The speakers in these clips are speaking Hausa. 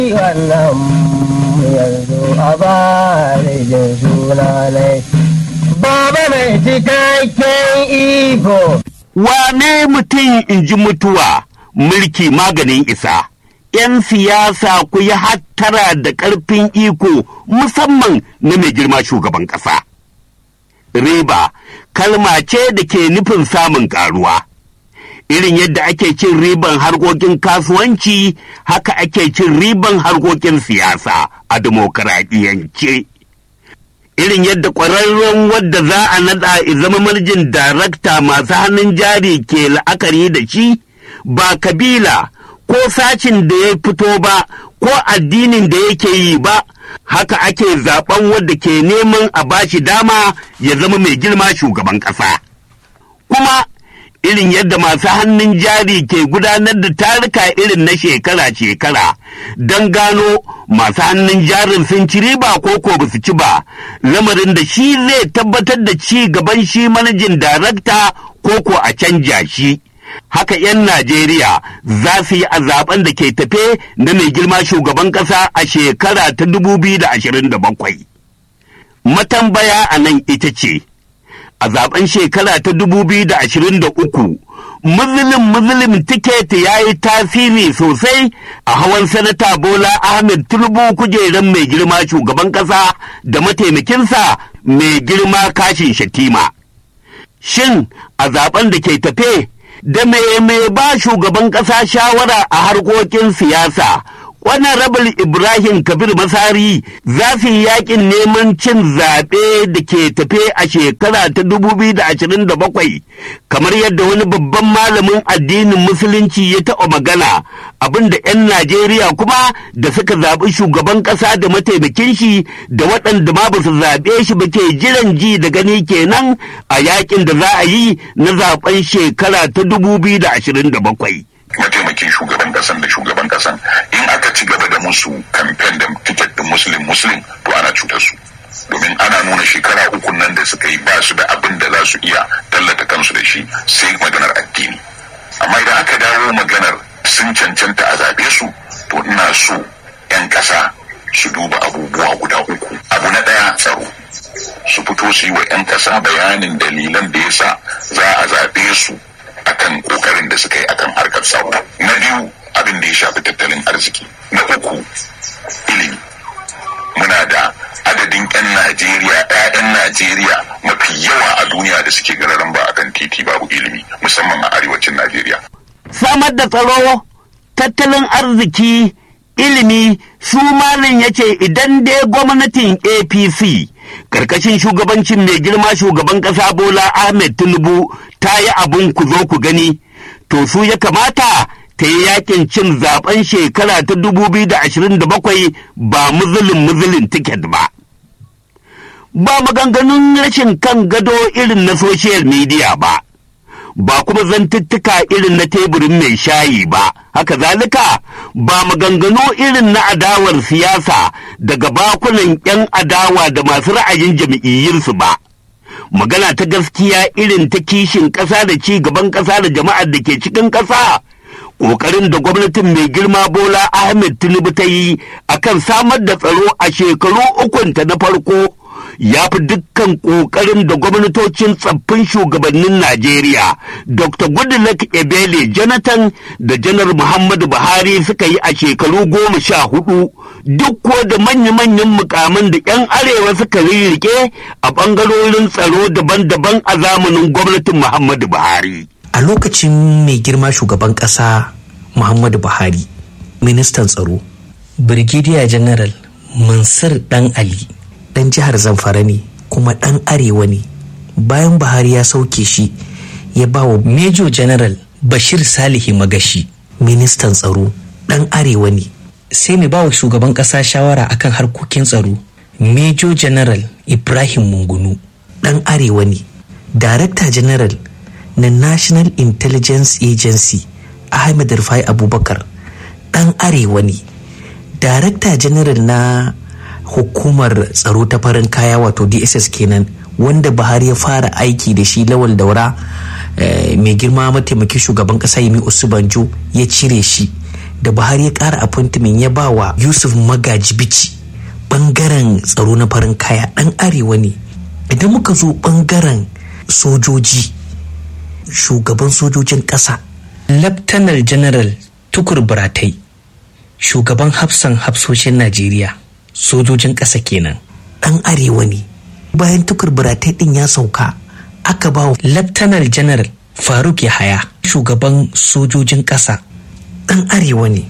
wannan yanzu a bari jin sunanai baba mai cikakken iko wane mutum in ji mutuwa mulki maganin isa ‘yan siyasa ku yi hattara da ƙarfin iko musamman na mai girma shugaban ƙasa. Riba kalma ce da ke nufin samun ƙaruwa. Irin yadda ake cin riban harkokin kasuwanci haka ake cin riban harkokin siyasa a dimokuraɗiyance. Irin yadda ƙwararren wadda za a naɗa zama marjin darakta masu hannun jari ke la'akari da shi ba kabila. ko sacin da ya fito ba ko addinin da yake yi ba haka ake zaben wadda ke neman a bashi dama ya zama mai girma shugaban ƙasa. Kuma irin yadda masu hannun jari ke gudanar da tarika irin na shekara-shekara don gano masu hannun jarin sun ci riba ko ko ba su ci ba lamarin da shi zai tabbatar da ci gaban shi manajin darakta ko ko a canja shi. haka 'yan Najeriya za su yi a zaben da ke tafe na mai girma shugaban ƙasa a shekara ta 2027. Matambaya a nan ita ce, a zaben shekara ta 2023, Muslim Muslim tiket ya yi tasiri sosai a hawan sanata Bola Ahmed Tinubu kujerar mai girma shugaban ƙasa da mataimakinsa mai girma kashin shatima. Shin a zaben da ke tafe da mai mai ba shugaban ƙasa shawara a harkokin siyasa rabul ibrahim kabir masari za su yi yakin neman cin zaɓe da ke tafe a shekara ta 2027 kamar yadda wani babban malamin addinin musulunci ya taɓa magana abinda 'yan najeriya kuma da suka zaɓi shugaban ƙasa da mataimakin shi da waɗanda ma ba su zaɓe shi ba ke jiran ji da gani kenan a yakin da za a yi na zaɓen shekara ta 2027 mataimakin shugaban kasan da shugaban kasan in aka ci gaba da musu kamfen da tiket din muslim muslim to ana cutar su domin ana nuna shekara uku nan da suka yi ba su da abin da za su iya tallata kansu da shi sai maganar addini amma idan aka dawo maganar sun cancanta a zaɓe su to ina so 'yan ƙasa su duba abubuwa guda uku abu na ɗaya tsaro su fito su yi wa 'yan ƙasa bayanin dalilan da yasa za a zaɓe su akan kokarin da suka yi akan harkar tsaro na biyu abin da ya shafi tattalin arziki na uku ilimi muna da adadin 'yan najeriya 'ya'yan najeriya mafi yawa a duniya da suke gararan ba akan titi babu ilimi musamman a arewacin najeriya samar da tsaro tattalin arziki ilimi su malin ya ce idan dai gwamnatin apc karkashin shugabancin mai girma shugaban ƙasa bola ahmed tinubu ta yi abin ku zo ku gani to su ya kamata ta yi yakin cin zaben shekara ta 2027 ba muzulin muzulin tiket ba ba maganganun rashin kan gado irin na social media ba ba kuma zantuttuka irin na teburin mai shayi ba haka zalika ba maganganu irin na adawar siyasa daga bakunan 'yan adawa da masu ra'ayin jam'iyyarsu ba magana ta gaskiya irin ta kishin ƙasa da ci gaban ƙasa da jama'ar da ke cikin ƙasa ƙoƙarin da gwamnatin mai girma bola ahmed tinubu ta yi akan samar da tsaro a shekaru ukunta na farko ya fi dukkan ƙoƙarin da gwamnatocin tsaffin shugabannin Najeriya, Dr. Goodluck Ebele Jonathan da Janar Muhammadu Buhari suka yi a shekaru goma sha hudu, duk ko da manya-manyan mukaman da 'yan arewa suka rirrike a ɓangarorin tsaro daban-daban a zamanin gwamnatin Muhammadu Buhari. A lokacin mai girma shugaban ƙasa Muhammadu Buhari, ministan tsaro, Brigadier General Mansur Dan Ali. dan jihar zamfara ne kuma dan arewa ne bayan buhari ya sauke shi ya ba wa major general bashir salihi magashi ministan tsaro dan arewa ne sai mai ba wa shugaban kasa shawara akan harkokin tsaro major general ibrahim mungunu dan arewa ne director general na national intelligence agency ahmed rufai abubakar dan arewa ne director general na hukumar tsaro ta farin kaya wato dss kenan wanda buhari ya fara aiki da shi lawal daura mai girma mataimakin shugaban kasa yemi usubanjo ya cire shi da buhari ya ƙara appointment ya ba wa yusuf magaji bici ɓangaren tsaro na farin kaya ɗan arewa ne idan muka zo ɓangaren sojoji shugaban sojojin ƙasa laftanar general tukur buratai shugaban hafsan hafsoshin najeriya sojojin ƙasa kenan ɗan arewa ne bayan tukur buratai ɗin ya sauka aka ba wa laftanar general faruk yahaya shugaban sojojin ƙasa ɗan arewa ne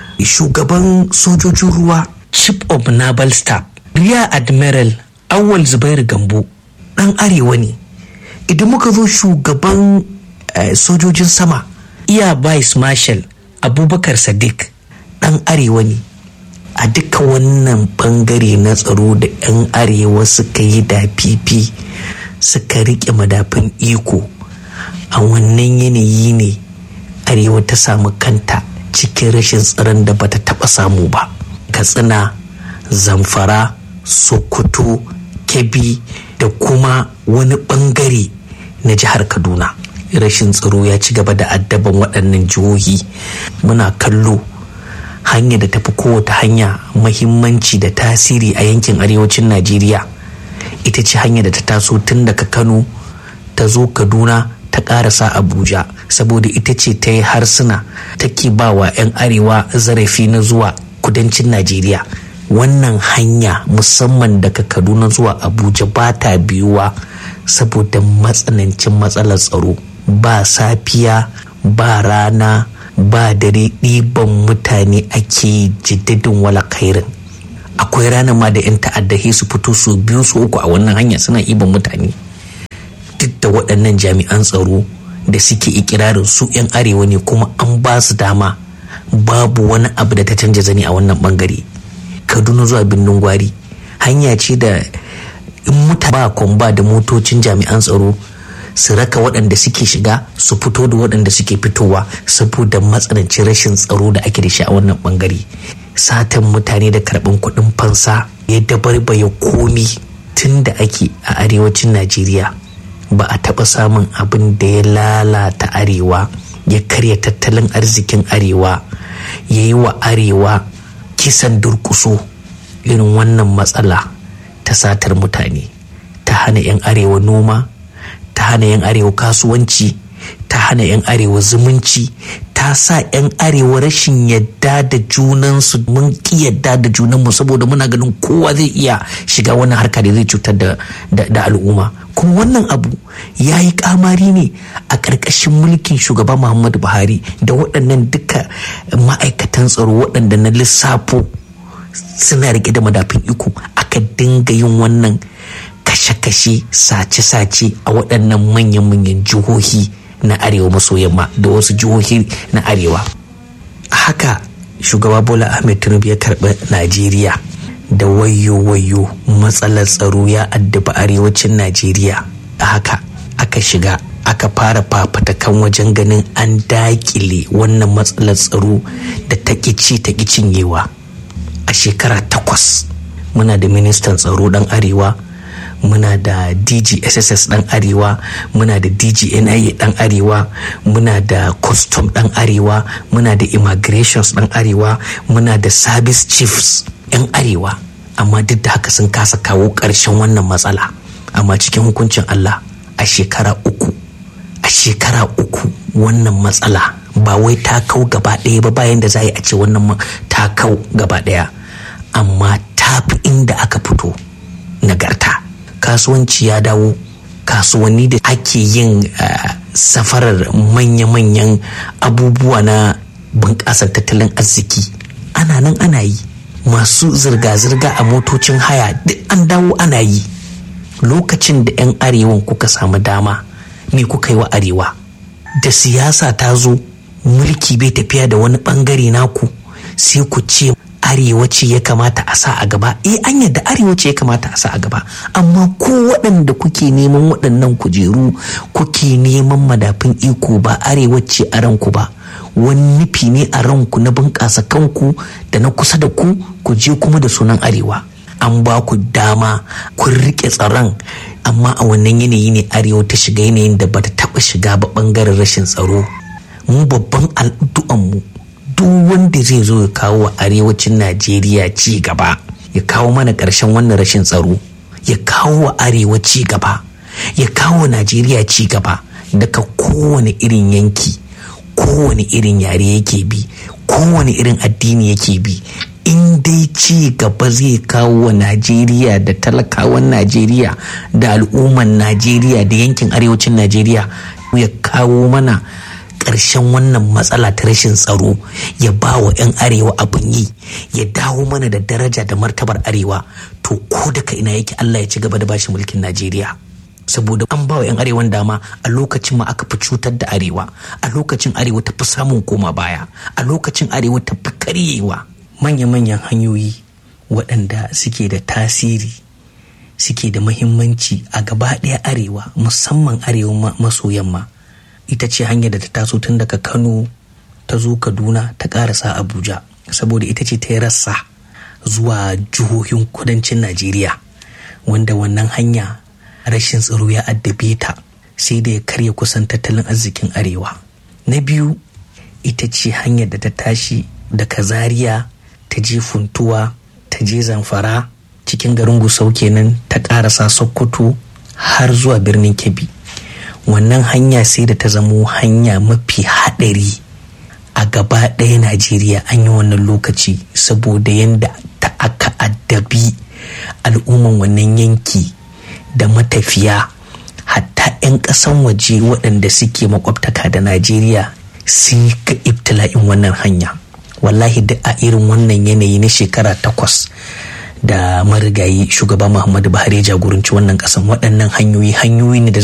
shugaban sojojin ruwa chief of naval staff rear admiral awal zubairu gambo ɗan arewa ne idan muka zo shugaban uh, sojojin sama iya vice marshal abubakar sadiq ɗan arewa ne a duka wannan bangare na tsaro da 'yan arewa suka yi da fifi suka riƙe madafin iko a wannan yanayi ne arewa ta samu kanta cikin rashin tsaron da bata taɓa samu ba katsina zamfara sokoto kebbi da kuma wani bangare na jihar kaduna rashin tsaro ya ci gaba da addaban waɗannan jihohi muna kallo hanya da tafi kowace hanya mahimmanci da tasiri a yankin arewacin najeriya ita ce hanya da ta taso tun daga kano ta zo kaduna ta karasa abuja saboda ita ce ta yi harsuna take ba wa 'yan arewa zarafi na zuwa kudancin najeriya wannan hanya musamman daga kaduna zuwa abuja ba ta biyuwa saboda matsanancin matsalar tsaro ba safiya ba rana ba dare ɗiban mutane ake jiddadin wala kairin akwai ranar ma da 'yan ta'adda su fito su biyu su uku a wannan hanya suna iban mutane duk da waɗannan jami'an tsaro da suke ikirarin su 'yan arewa ne kuma an ba su dama babu wani abu da ta canja zani a wannan bangare kaduna zuwa birnin gwari hanya ce da in muta ba kwamba da motocin jami'an tsaro su raka waɗanda suke shiga su fito da waɗanda suke fitowa saboda matsanancin rashin tsaro da ake da shi a wannan bangare satan mutane da karɓan kuɗin fansa ya dabarbaye komi tun da ake a arewacin najeriya ba a taɓa samun abin da ya lalata arewa ya karya tattalin arzikin arewa ya yi wa arewa kisan durkuso irin wannan matsala ta satar mutane ta hana 'yan arewa noma ta hana 'yan arewa kasuwanci ta hana 'yan arewa zumunci ta sa 'yan arewa rashin yadda da junansu mun ki yadda da junanmu saboda muna ganin kowa zai iya shiga wannan harka da zai cutar da al'umma kuma wannan abu ya yi kamari ne a ƙarƙashin mulkin shugaba muhammadu buhari da waɗannan duka ma'aikatan tsaro waɗanda na lissafo suna rike da madafin iko aka dinga yin wannan kashe-kashe sace-sace a waɗannan manyan-manyan jihohi na arewa maso yamma da wasu jihohi na arewa haka shugaba bola ahmed tinubu ya karɓi najeriya da wayo-wayo matsalar tsaro ya addaba arewacin najeriya haka aka shiga aka fara fafatakan wajen ganin an dakile wannan matsalar tsaro da ta ci ta cinyewa a shekara takwas muna da ministan tsaro dan arewa muna da dgsss dan arewa muna da dgnia dan arewa muna da custom dan arewa muna da immigrations dan arewa muna da service chiefs yan arewa amma duk da haka sun kasa kawo ƙarshen wannan matsala amma cikin hukuncin allah a shekara uku a shekara uku wannan matsala ba wai ta kau gaba ɗaya ba bayan da za a ce wannan ta kau gaba ɗaya amma ta fi inda aka fito nagarta kasuwanci ya dawo kasuwanni da ake yin uh, safarar manya-manyan abubuwa na bunƙasar tattalin arziki ana nan ana yi masu zirga-zirga a motocin haya duk an dawo ana yi lokacin da 'yan arewan kuka samu dama me kuka yi wa arewa da siyasa ta zo mulki bai tafiya da wani bangare naku sai ku ce arewa ce ya kamata a sa a gaba eh an yadda arewa ce ya kamata a sa a gaba amma ko waɗanda kuke neman waɗannan kujeru kuke neman madafin iko ba arewa ce a ranku ba wani nufi ne a ranku na bunƙasa kanku da na kusa da ku ku je kuma da sunan arewa an ba ku dama kun riƙe tsaron amma a wannan yanayi ne arewa ta shiga yanayin da bata taɓa shiga ba ɓangaren rashin tsaro mu babban addu'anmu duk wanda zai zo ya kawo wa arewacin najeriya ci gaba ya kawo mana ƙarshen wannan rashin tsaro ya kawo wa arewa ci gaba ya kawo najeriya ci gaba daga kowane irin yanki kowane irin yare yake bi kowane irin addini yake bi in dai ci gaba zai kawo wa najeriya da talakawan najeriya da al'umman najeriya da yankin arewacin najeriya ya kawo mana ƙarshen wannan matsala ta rashin tsaro ya ba wa 'yan arewa abin yi ya dawo mana da daraja da martabar arewa to ko daga ina yake allah ya ci gaba da bashi mulkin najeriya saboda an ba wa 'yan arewan dama a lokacin ma aka fi cutar da arewa a lokacin arewa ta fi samun koma baya a lokacin arewa ta fi karyewa manya-manyan hanyoyi waɗanda suke da tasiri suke da mahimmanci a gaba ɗaya arewa musamman arewa maso yamma ita ce hanyar da ta taso tun daga kano ta zo kaduna ta ƙarasa abuja saboda ita ce ta yi rassa zuwa jihohin kudancin najeriya wanda wannan hanya rashin tsaro ya addabe ta sai da ya karya kusan tattalin arzikin arewa na biyu ita ce hanyar da ta tashi daga zaria ta je funtuwa ta je zamfara cikin garin gusau kenan ta karasa sokoto har zuwa birnin kebbi wannan hanya sai da ta zamo hanya mafi haɗari a gaba ɗaya najeriya an yi wannan lokaci saboda yadda ta aka addabi al'umman wannan yanki da matafiya hatta 'yan ƙasan waje waɗanda suke makwabtaka da najeriya sun ga ibtila'in wannan hanya wallahi duk a irin wannan yanayi na shekara takwas da marigayi shugaba muhammadu buhari ya jagoranci wannan ƙasan waɗannan hanyoyi hanyoyi ne da